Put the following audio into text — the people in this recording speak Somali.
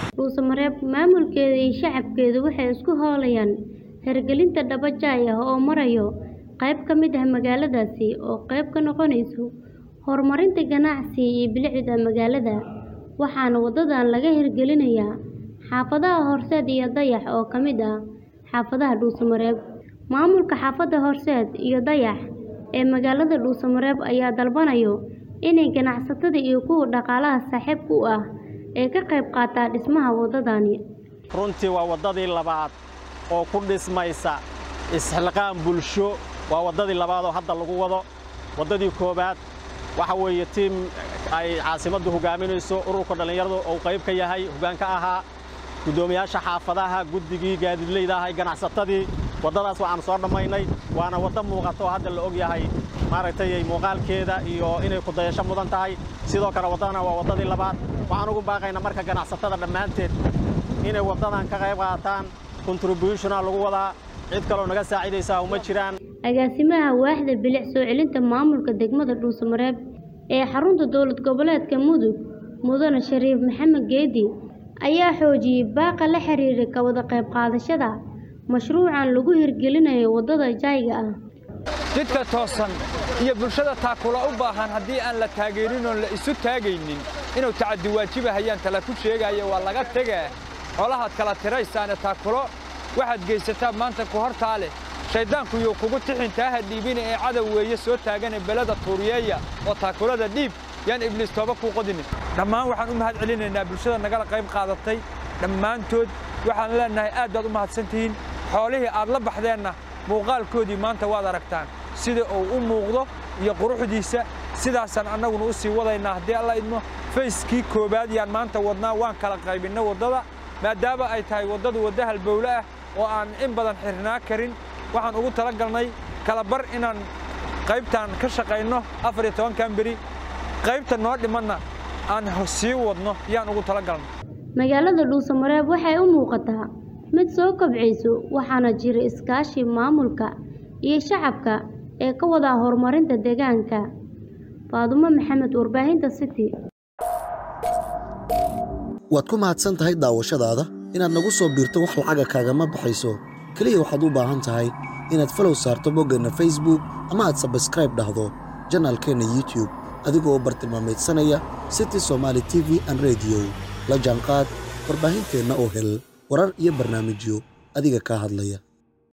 Dhuusamareeb maamulkeeda iyo shacabkeedu waxay isku hawlayaan hirgelinta dhaba jaay ah oo maraya qayb ka mid ah magaaladaasi oo qayb ka noqonaysa horumarinta ganacsiga iyo bilicda magaalada, waxaana wadadan laga hirgelinayaa xaafadaha Horseed iyo Dayax oo ka mid ah xaafadaha Dhuusamareeb. Maamulka xaafadda Horseed iyo Dayax ee magaalada Dhuusamareeb ayaa dalbanaya in ganacsatada iyo kuwa dhaqaalaha saaxiibka u ah ay ka qayb qaataan dhismaha wadadan. runtii waa waddadii labaad oo ku dhismaysa isxilqaan bulsho waa waddadii labaad oo hadda lagu wado waddadii koowaad waxa weeye tiim ay caasimaddu hogaaminayso ururka dhallinyaradu uu qayb ka yahay hoggaan ka ahaa guddoomiyaasha xaafadaha guddigii gaadiidleyda ahay ganacsatadii waddadaas waxaanu soo dhammaynay waana waddo muuqato oo hadda la og yahay maaragtay muuqaalkeeda iyo inay ku dayasho mudan tahay sidoo kale waddadana waa waddadii labaad waxaan ugu baaqaynaa marka ganacsatada dhammaanteed inay waddadan ka qayb qaataan contributiona lagu wadaa cid kaloo naga saacidaysaa uma jiraan Agaasimaha waaxda bilic soo celinta maamulka degmada Dhuusamareeb ee xarunta dowlad goboleedka Mudug Mudane Shariif Maxamed Geedi ayaa xoojiyay baaqa la xiriira ka wada qayb qaadashada mashruucan lagu hirgelinayo waddada jaayga ah. jidka toosan iyo bulshada taakula u baahan haddii aan la taageerin oon la isu taagaynin inuu tacaddi waajibahayaan tala ku sheegaayo waa laga tegaa xoolahaad kala tiraysaane taakulo waxaad geysataa maanta ku hortaa leh shayddaanku yuu kugu tixin taaha dhiibina ee cadow weeye soo taagane belada tuuriyeeya oo taakulada dhiib yaan ibliis tooba kuu qodinin dhammaan waxaan u mahad celinaynaa bulshada nagala qayb qaadatay dhammaantood waxaan leennahay aad baad u mahadsantihiin xoolihii aad la baxdeenna muuqaalkoodii maanta waad aragtaan sida uu u muuqdo iyo quruxdiisa sidaasaan annaguna u sii wadaynaa haddii alla idmo fayskii koowaad yaan maanta wadnaa waan kala qaybinna waddada maadaama ay tahay waddadu wadda halbowle ah oo aan in badan xirnaa karin waxaan ugu tala galnay kala bar inaan qaybtaan ka shaqayno afar iyo tobankan beri qaybta noo dhimanna aan sii wadno yaan ugu tala galnay Magaalada Dhuusamareeb waxay u muuqataa mid soo kobcayso waxaana jira iskaashi maamulka iyo shacabka ee ka wada horumarinta deegaanka. Faadumo Maxamed warbaahinta City. waad ku mahadsan tahay daawashadaada inaad nagu soo biirto wax lacaga kaagama baxayso keliya waxaad u baahan tahay inaad falow saarto boggeenna facebook ama aad sabskraib dhahdo janaalkeenna youtube adigoo bartilmaameedsanaya city somaali t v an rediyo la jaanqaad warbaahinteenna oo hel warar iyo barnaamijyo adiga kaa hadlaya